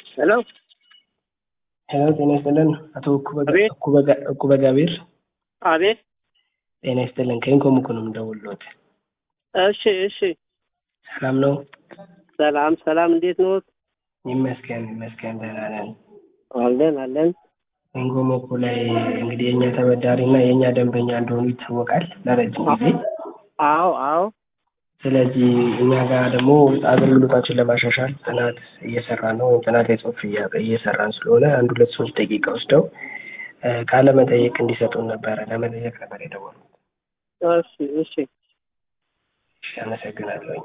ሄሎ ሄሎ ጤና ይስጥልን አቶ አቤት። እኩበ ጋቢር አቤት። ጤና ይስጥልን ከኢንኮም እኮ ነው የምደውልዎት እሺ እሺ። ሰላም ነው ሰላም ሰላም፣ እንዴት ነዎት? ይመስገን ይመስገን ደህና ነን አለን አለን። ኢንኮም እኮ ላይ እንግዲህ የእኛ ተበዳሪ እና የእኛ ደንበኛ እንደሆኑ ይታወቃል ለረጅም ጊዜ አዎ አዎ። ስለዚህ እኛ ጋር ደግሞ አገልግሎታችን ለማሻሻል ጥናት እየሰራን ነው ወይም ጥናት የጽሁፍ እያ- እየሰራን ስለሆነ አንድ ሁለት ሶስት ደቂቃ ወስደው እ ቃለ መጠየቅ እንዲሰጡን ነበረ ለመጠየቅ ነበር የደወሉት። እሺ እሺ። እሺ አመሰግናለሁኝ።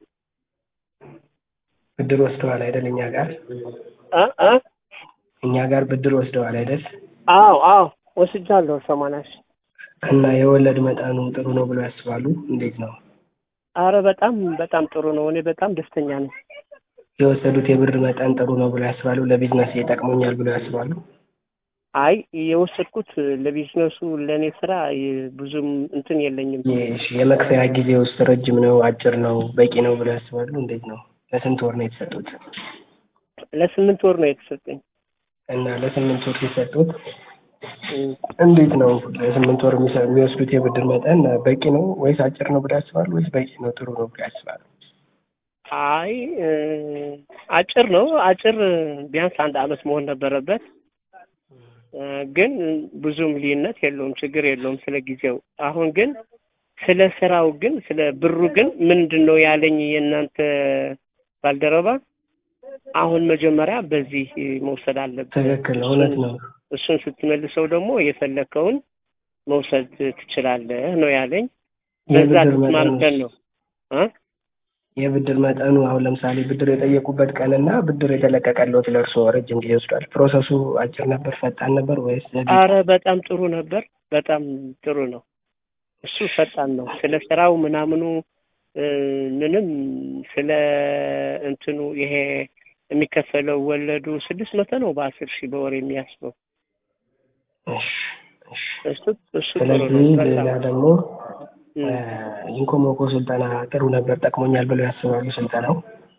ብድር ወስደዋል አይደል? እኛ ጋር እ እ እኛ ጋር ብድር ወስደዋል አይደል? አዎ አዎ ወስጃለሁ። ሰማንያ ሺህ እና የወለድ መጠኑ ጥሩ ነው ብለው ያስባሉ? እንዴት ነው አረ በጣም በጣም ጥሩ ነው። እኔ በጣም ደስተኛ ነኝ። የወሰዱት የብር መጠን ጥሩ ነው ብለው ያስባሉ? ለቢዝነስ ይጠቅሙኛል ብለው ያስባሉ? አይ የወሰድኩት ለቢዝነሱ ለእኔ ስራ የ- ብዙም እንትን የለኝም። እሺ የመክፈያ ጊዜ ውስጥ ረጅም ነው አጭር ነው በቂ ነው ብለው ያስባሉ? እንዴት ነው? ለስንት ወር ነው የተሰጡት? ለስምንት ወር ነው የተሰጠኝ። እና ለስምንት ወር ሲሰጡት እም፣ እንዴት ነው ለስምንት ወር የሚሰ- የሚወስዱት የብድር መጠን በቂ ነው ወይስ አጭር ነው ብለው ያስባሉ? ወይስ በቂ ነው ጥሩ ነው ብለው ያስባሉ? አይ እ፣ አጭር ነው አጭር ቢያንስ አንድ አመት መሆን ነበረበት። እ፣ ግን ብዙም ልዩነት የለውም፣ ችግር የለውም ስለ ጊዜው። አሁን ግን ስለ ስራው ግን ስለ ብሩ ግን ምንድን ነው ያለኝ የእናንተ ባልደረባ አሁን መጀመሪያ በዚህ መውሰድ አለብን። ትክክል እውነት ነው። እሱን ስትመልሰው ደግሞ የፈለከውን መውሰድ ትችላለህ ነው ያለኝ። በዛ የብድር ተስማምተን መጠኑ ነው እ የብድር መጠኑ አሁን ለምሳሌ ብድር የጠየቁበት ቀንና ብድር የተለቀቀለት ለእርስዎ ረጅም ጊዜ ወስዷል። ፕሮሰሱ አጭር ነበር፣ ፈጣን ነበር ወይስ ዘግይቶ? አረ በጣም ጥሩ ነበር። በጣም ጥሩ ነው። እሱ ፈጣን ነው። ስለ ስራው ምናምኑ እ፣ ምንም ስለ እንትኑ ይሄ የሚከፈለው ወለዱ ስድስት መቶ ነው በአስር ሺህ በወር የሚያስበው እሺ፣ እሺ። እሱ እሱ ጥሩ ነው። ስለዚህ በጣም ሌላ ደግሞ እም። ኢንኮሞኮ ስልጠና ጥሩ ነበር፣ ጠቅሞኛል ብለው ያስባሉ? ስልጠናው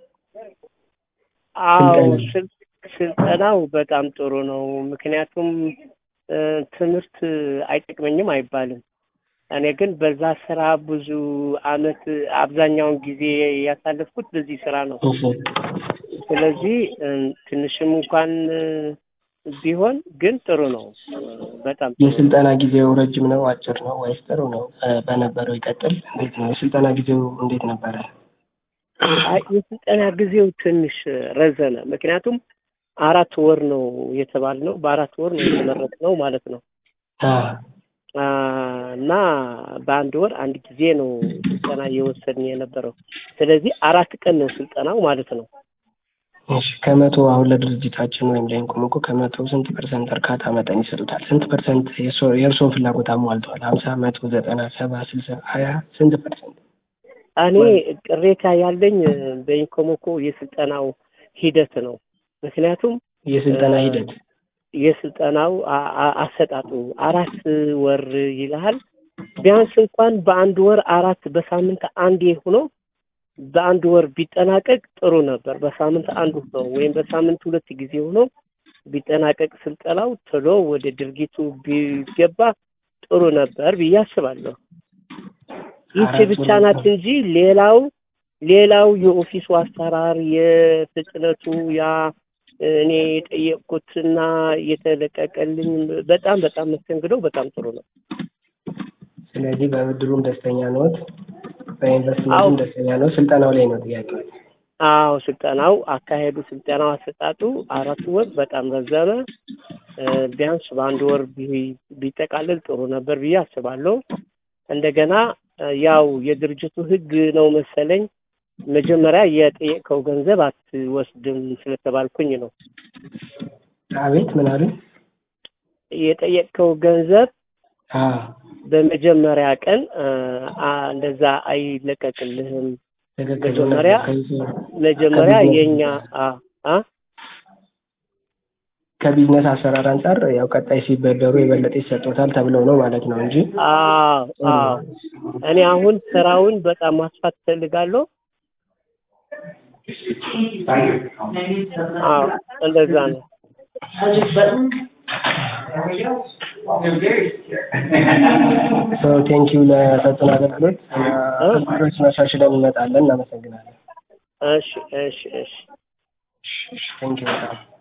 አዎ ስልጠና ስል- ስልጠናው በጣም ጥሩ ነው። ምክንያቱም እ፣ ትምህርት አይጠቅመኝም አይባልም። እኔ ግን በዛ ስራ ብዙ አመት አብዛኛውን ጊዜ ያሳለፍኩት በዚህ ስራ ነው። እሺ። ስለዚህ እ፣ ትንሽም እንኳን እ፣ ቢሆን ግን ጥሩ ነው። በጣም ጥሩ ነው። የስልጠና ጊዜው ረጅም ነው አጭር ነው ወይስ ጥሩ ነው? እ፣ በነበረው ይቀጥል። እንዴት ነው የስልጠና ጊዜው እንዴት ነበረ? አይ የስልጠና ጊዜው ትንሽ ረዘመ። ምክንያቱም አራት ወር ነው የተባልነው፣ በአራት ወር ነው የተመረቅነው ማለት ነው። አ፣ አ፣ እና በአንድ ወር አንድ ጊዜ ነው ስልጠና እየወሰድን የነበረው። ስለዚህ አራት ቀን ነው ስልጠናው ማለት ነው። እሺ ከመቶ አሁን ለድርጅታችን ወይም ለኢንኮሞኮ ከመቶ ስንት ፐርሰንት እርካታ መጠን ይሰጡታል? ስንት ፐርሰንት የእርሶ- የእርስዎን ፍላጎት አሟልተዋል? ሀምሳ መቶ ዘጠና ሰባ ስልሳ ሀያ ስንት ፐርሰንት? እኔ ቅሬታ ያለኝ በኢንኮሞኮ የስልጠናው ሂደት ነው። ምክንያቱም የስልጠና እ፣ ሂደት የስልጠናው አ- አ- አሰጣጡ አራት ወር ይልሃል። ቢያንስ እንኳን በአንድ ወር አራት በሳምንት አንዴ ሆኖ በአንድ ወር ቢጠናቀቅ ጥሩ ነበር። በሳምንት አንዱ ነው ወይም በሳምንት ሁለት ጊዜ ሆኖ ቢጠናቀቅ ስልጠናው ቶሎ ወደ ድርጊቱ ቢገባ ጥሩ ነበር ብዬ አስባለሁ። ይቺ አራት ብቻ ወር ናት እንጂ ሌላው ሌላው የኦፊሱ አሰራር የፍጥነቱ ያ እኔ የጠየቅኩትና የተለቀቀልኝ በጣም በጣም መስተንግዶ በጣም ጥሩ ነው። ስለዚህ በብድሩም ደስተኛ ነዎት? አዎ በኢንቨስትመንቱም ደስተኛ ነው? ስልጠናው ላይ ነው ጥያቄው። አዎ ስልጠናው አካሄዱ ስልጠናው አሰጣጡ አራት ወር በጣም ረዘመ። እ፣ ቢያንስ በአንድ ወር ቢ- ቢጠቃለል ጥሩ ነበር ብዬ አስባለሁ። እንደገና እ፣ ያው የድርጅቱ ሕግ ነው መሰለኝ መጀመሪያ የጠየቀው ገንዘብ አትወስድም ስለተባልኩኝ ነው። አቤት ምን አሉ? የጠየቀው ገንዘብ አ በመጀመሪያ ቀን እ፣ አ፣ እንደዛ አይለቀቅልህም። ትክክል መጀመሪያ መጀመሪያ ከቢዝነስ የኛ አ አ ከቢዝነስ አሰራር አንጻር ያው ቀጣይ ሲበደሩ የበለጠ ይሰጡታል ተብለው ነው ማለት ነው እንጂ አዎ አዎ እኔ አሁን ስራውን በጣም ማስፋት እፈልጋለሁ። አዎ እንደዛ ነው። ሰው ቴንኪው ለሰጡን አገልግሎት አገልግሎት መሻሽለን እንመጣለን። እናመሰግናለን። እሺ እሺ እሺ ቴንኪው በጣም